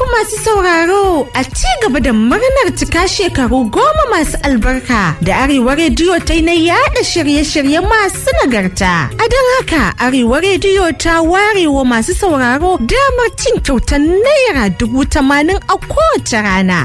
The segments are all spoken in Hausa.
masu sauraro a ci gaba da murnar cika shekaru goma masu albarka da Arewa Rediyo ta yi na yada shirye-shirye masu nagarta. A don haka Arewa Rediyo ta ware wa masu sauraro damar cin kyautar naira dubu tamanin a kowace rana.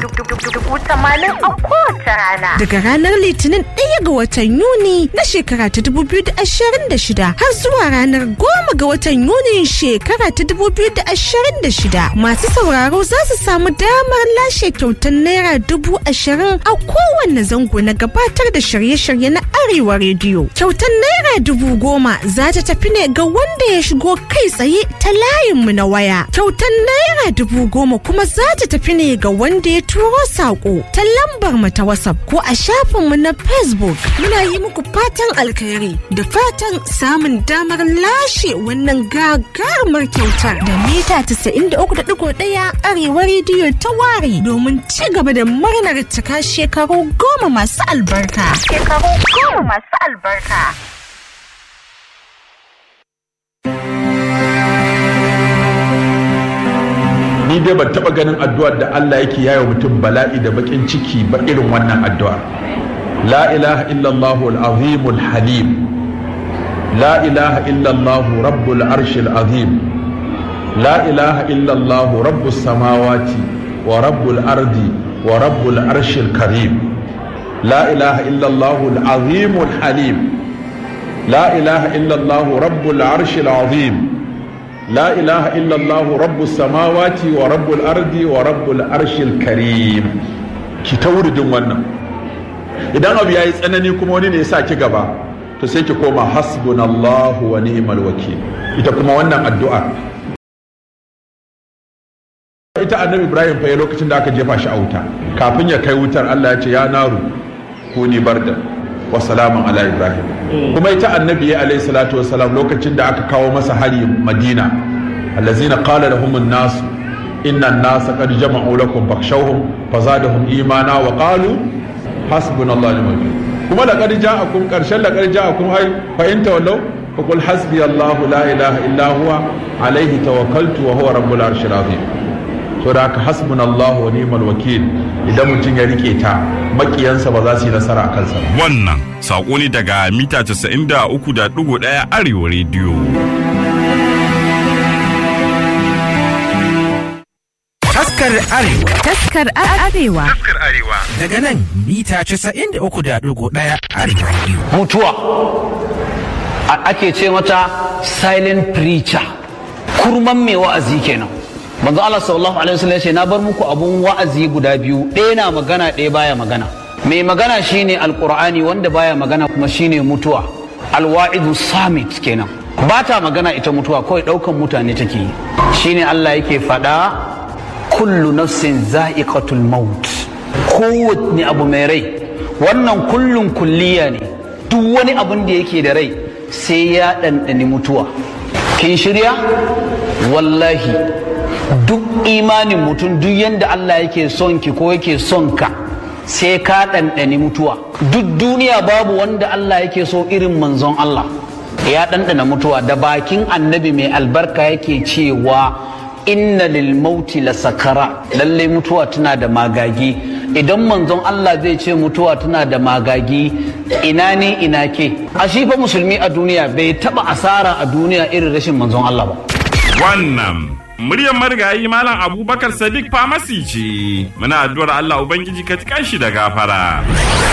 Daga ranar Litinin ɗaya ga watan Yuni na shekara ta dubu biyu da ashirin da shida har zuwa ranar goma ga watan Yuni shekara ta dubu biyu da ashirin da shida. Masu sauraro za su samu damar lashe kyautar naira dubu ashirin a kowanne zango na gabatar da shirye-shirye na Arewa Rediyo. Kyautar naira dubu goma za ta tafi ne ga wanda ya shigo kai tsaye ta layinmu na waya. Kyautar naira dubu goma kuma za ta tafi ne ga wanda ya turo saƙo ta lambar mu ta WhatsApp ko a shafinmu na Facebook. Muna yi muku fatan alkhairi da fatan samun damar lashe wannan gagarumar kyautar da mita 93.1 Arewa Rediyo ta ware domin ci gaba da murnar cika shekaru goma masu albarka. Shekaru goma masu albarka. ni dai ban taba ganin addu'ar da Allah yake yayo mutum bala'i da bakin ciki ba irin wannan addu'a la ilaha illallah al-azim al-halim la ilaha illallah rabbul arshil azim la ilaha illallah rabbus samawati wa rabbul ardi wa rabbul arshil karim la ilaha illallah al-azim al-halim la ilaha illallah rabbul arshil azim لا إله إلا الله رب السماوات ورب الأرض ورب العرش الكريم ki ta wuridin wannan idan abu ya yi tsanani kuma wani ne ya sa ki gaba to sai ki koma hasbunallahu wa ni'mal wakil ita kuma wannan addu'a ita annabi ibrahim fa ya lokacin da aka jefa shi a wuta kafin ya kai wutar Allah ya ce ya naru kuni barda wa salamun ala ibrahim kuma ita annabi ya alayhi salatu wasalam lokacin da aka kawo masa hari madina allazina qala lahum an-nas inna an-nasa qad jama'u lakum fakhshawhum fazadahum imana wa qalu hasbunallahu wa ni'mal wakeel kuma laqad ja'akum karshen laqad ja'akum ay fa in tawallaw faqul hasbiyallahu la ilaha illa huwa alayhi tawakkaltu wa huwa rabbul arshil azim to da haka hasbunallahu wa ni'mal wakil idan mutum ya rike ta makiyansa ba za su yi nasara a kansa ba Wannan saƙo ne daga mita 93.1 Arewa Rediyo. Taskar Arewa Taskar Arewa. daga nan mita 93.1 Arewa Radio. mutuwa A- ake ce mata silent preacher kurman mai wa'azi kenan manzo Allah sallallahu alaihi wasallam ya ce na bar muku abun wa'azi guda biyu ɗaya na magana ɗaya baya magana mai magana shine alqur'ani wanda baya magana kuma shine mutuwa alwa'idu samit kenan ba ta magana ita mutuwa kawai ɗaukan mutane take yi shine Allah yake faɗa kullu nafsin za'iqatul maut kowanne abu mai rai wannan kullun kulliya ne duk wani abun da yake da rai sai ya ɗanɗani mutuwa kin shirya wallahi duk imanin mutum duk yadda Allah yake son ki ko yake son ka sai ka ɗanɗani mutuwa duk duniya babu wanda Allah yake so irin manzon Allah ya ɗanɗana mutuwa da bakin annabi mai albarka yake cewa inna lil mauti la sakara lallai mutuwa tana da magagi idan manzon Allah zai ce mutuwa tana da magagi ina ne ina ke a shi fa musulmi a duniya bai taba asara a duniya irin rashin manzon Allah ba Wannan muryar marigayi Malam Abubakar Sadiq Famasi ce. Muna addu'ar Allah Ubangiji ka tikan shi da gafara.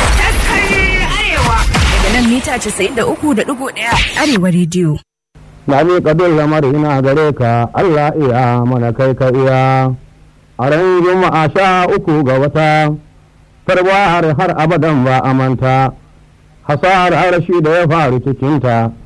Daga nan mita 93.1 Arewa Rediyo. na miƙa duk lamarina gare ka Allah iya mana kai ka iya a ran juma'a sha uku ga wata tarwa har har abadan ba a manta hasar arashi da ya faru cikinta